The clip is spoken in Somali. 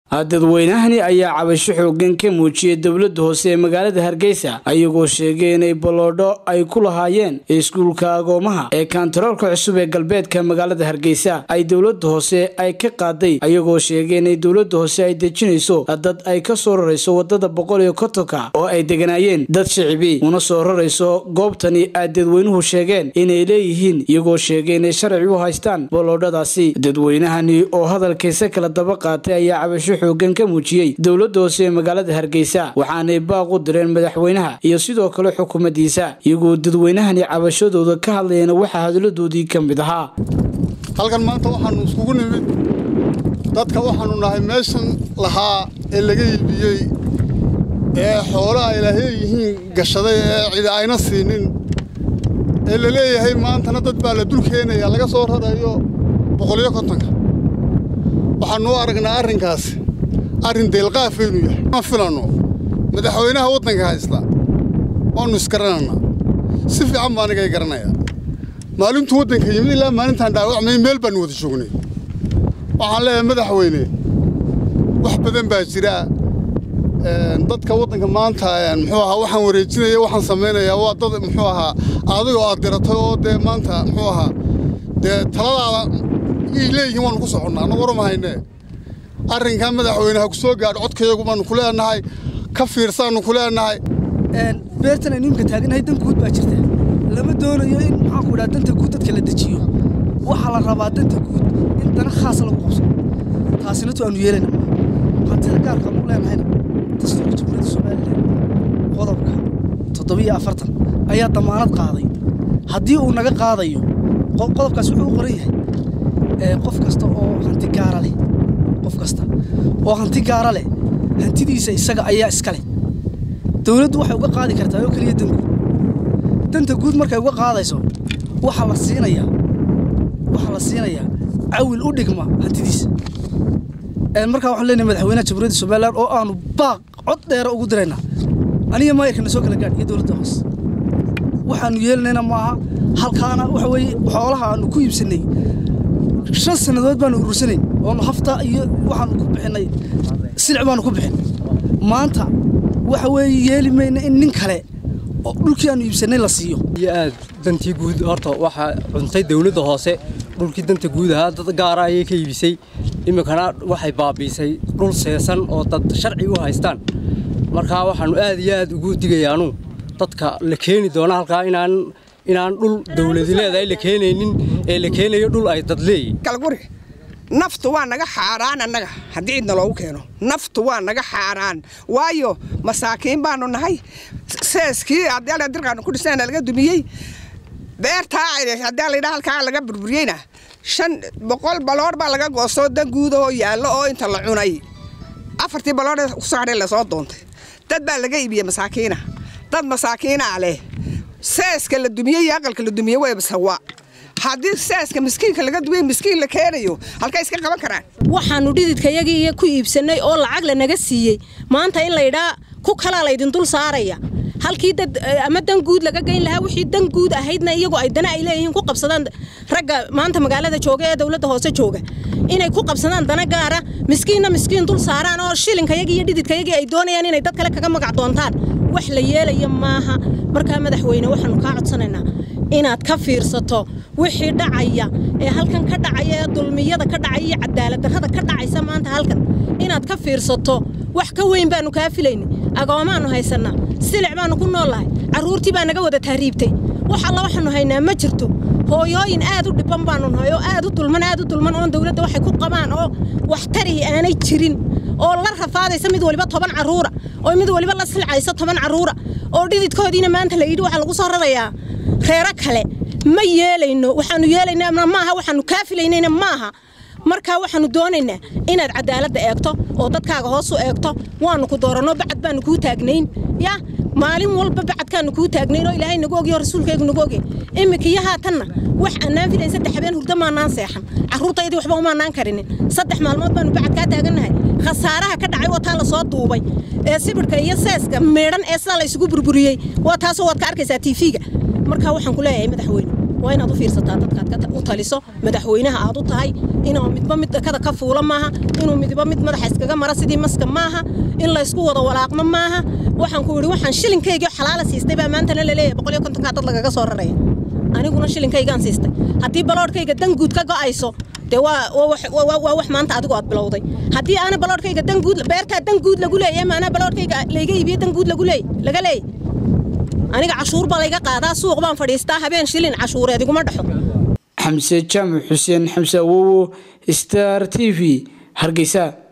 dadweynahani ayaa cabasho xoogan ka muujiyey dowladda hoose ee magaalada hargeysa ayagoo sheegay inay baloodho ay ku lahaayeen iskuulka agoomaha ee kaantaroolka cusub ee galbeedka magaalada hargeysa ay dowladda hoose ay ka qaaday ayagoo sheegay inay dowladda hoose ay dejinayso dad ay ka soo rarayso wadada boqol iyo kontonka oo ay deganaayeen dad shicibi una soo rarayso goobtani ay dadweynuhu sheegeen inay leeyihiin iyagoo sheegay inay sharci u haystaan baloodhadaasi dadweynahani oo hadalkiisa kala daba qaatay ayaa cabasho xoogan ka muujiyey dowladda hoose ee magaalada hargeysa waxaanay baaq u direen madaxweynaha iyo sidoo kale xukuumaddiisa iyagoo dadweynahani cabashadooda ka hadlayeen waxaa hadaladoodii ka mid ahaa halkan maanta waxaannu iskugu nimid dadka waxaannu nahay meeshan lahaa ee laga iibiyey ee xoolo ay laheeyihiin gashaday ee cidi ayna siinin ee la leeyahay maantana dad baa la dul keenaya laga soo rarayo boqoliyo kontonka waxaannu u aragnaa arrinkaasi arrin deelqaafaynu yahay ma filanno madaxweynaha waddanka haysta waannu isgarananaa si fiican baa anigay garanayaa maalintuu waddanka yimid ilaa maalintaan dhaawacmay meel baannu wada joognay waxaan leeyahay madaxweyne wax badan baa jira dadka waddanka maanta muxuu ahaa waxaan wareejinaya waxaan samaynayaa waa dad muxuu ahaa adigoo aad diratay oo dee maanta muxuu ahaa dee taladaada yay leeyihiin waannu ku soconnaa annagu warama haynee arrinkaa madaxweyneha ku soo gaadho codkayagu baannu ku leenahay ka fiirsaannu ku leenahay beertan aynu imka taaganahay dan guud baa jirta lama doonayo in maxaanku idhaha danta guud dadka la dejiyo waxaa la rabaa danta guud in dana khaas lagu qabsado taasina tu aanu yeelayna hantida gaarka aanu leenahayna dastuurka jamhuuriyadda somalilan qodobka toddobiyo afartan ayaa damaanad qaaday haddii uu naga qaadayo qodobkaas wuxuu u qoran yahay qof kasta oo hanti gaara leh qof kasta oo hanti gaara leh hantidiisa isaga ayaa iska leh dowladdu waxay uga qaadi kartaa oo keliya dan guud danta guud markay uga qaadayso waxaa la siinayaa waxaa la siinayaa cawil u dhigma hantidiisa markaa waxaan leenahay madaxweynaha jamhuuriyadda somalilan oo aanu baaq cod dheera ugu diraynaa aniga maayarkana soo kala gaadh iyo dowladda hoose waxaanu yeelanayna maaha halkaana waxa weeye xoolaha aanu ku iibsannay shan sannadood baanu urursanayn oonu hafta iyo waxaanu ku bixinnay silic baanu ku bixin maanta waxa weeye yeeli mayna in nin kale oo dhulkii aanu iibsannay la siiyo iyo aad dantii guud horta waxaa cuntay dawladda hoose dhulkii danta guud ahaa dad gaara ayay ka iibisay iminkana waxay baabiisay dhul seesan oo dad sharci u haystaan markaa waxaannu aad iyo aad ugu digayaanu dadka la keeni doona halkaa inaan inaan dhul dawladi leedahay la keenaynin ee la keenayo dhul ay dad leeyihin galguri naftu waa naga xaaraan annaga haddii cidna loogu keeno naftu waa naga xaaraan waayo masaakiin baanu nahay seeskii haddii dirqaanu ku dhisana laga dumiyey beertaa haddii laydhaa halkaa laga burburiyeyna shan boqol baloor baa laga goostoo dan guudahoo yaallo oo inta la cunay afartii baloor kusoo hadhay lasoo doontay dad baa laga iibiyey masaakiina dad masaakiinaa leh seeska la dumiyey iyo aqalka la dumiyey way sawa haddii seeska miskiinka laga duway miskiin la keenayo halkay iska qaban karaan waxaannu dhididkayagii ku iibsannay oo lacag lanaga siiyey maanta in laydhaa ku kalaa laydin dul saaraya halkii dad ama dan guud laga geyn lahaa wixii dan guud ahaydna iyagu ay dana ay leeyihiin ku qabsadaan ragga maanta magaalada jooga ee dowladda hoose jooga inay ku qabsadaan dana gaara miskiinna miskiin dul saaraan oo shilinkayagii iyo dhididkayagii ay doonayaan inay dad kale kaga magac doontaan wax la yeelaya maaha markaa madaxweyne waxaannu kaa codsanaynaa inaad ka fiirsato wixii dhacaya ee halkan ka dhacaya ee dulmiyada ka dhacaya iyo cadaaladdarrada ka dhacaysa maanta halkan inaad ka fiirsato wax ka weyn baannu kaa filayna agoomaannu haysannaa silic baannu ku noollahay carruurtii baa naga wada tahriibtay wax alla waxaannu haynaa ma jirto hooyooyin aad u dhibban baannu nahay oo aad u dulman aad u dulman oon dawladda waxay ku qabaan oo wax tarihii aanay jirin oo la rafaadaysa mid waliba toban carruura oo mid waliba la silcaysa toban carruura oo dhididkoodiina maanta la yidhi waxaa lagu soo rarayaa reero kale ma yeelayno waxaannu yeelaynaa maaha waxaannu kaa filaynayna maaha markaa waxaannu doonaynaa inaad cadaaladda eegto oo dadkaaga hoos u eegto waannu ku dooranno bacad baannu kuu taagnayn ya maalin walba bacadkaannu kuu taagnayn oo ilaahay nagu ogyo rasuulkaygu nagu ogey iminka iyo haatanna wax annaan filayn saddex habeen hurdo maannaan seexan carruurtaydii waxba umaannaan karinin saddex maalmood baannu bacad kaa taagannahay khasaaraha ka dhacay waa taa la soo duubay ee sibidhka iyo seeska meedhan ee sidaa la isugu burburiyey waa taasoo waad ka arkaysaa tiifiga markaa waxaan ku leeyahay madaxweyne waa inaad u fiirsataa dadkaad u taliso madaxweynaha aad u tahay inuu midba mid kada ka fuula maaha inuu midba mid madaxa iskaga mara sidii maska maaha in laysku wada walaaqmo maaha waxaan ku yidhi waxaan shilinkaygii xalaala siistay baa maantana la leeyahay boqol iyo kontonkaa dad lagaga soo raraya aniguna shilinkaygaan siistay haddii baloodhkayga danguud ka go'ayso dee waa wax maanta adigu aad bilowday haddii aana baloodhkayga danguud beertaa danguud lagu leeyahay maanaa baloodhkayga layga iibiye danguud lagu leey laga leey aniga cashuur baa layga qaadaa suuq baan fadhiistaa habeen shilin cashuureed iguma dhexo xamse jaamac xuseen xamse awowo star t v hargeysa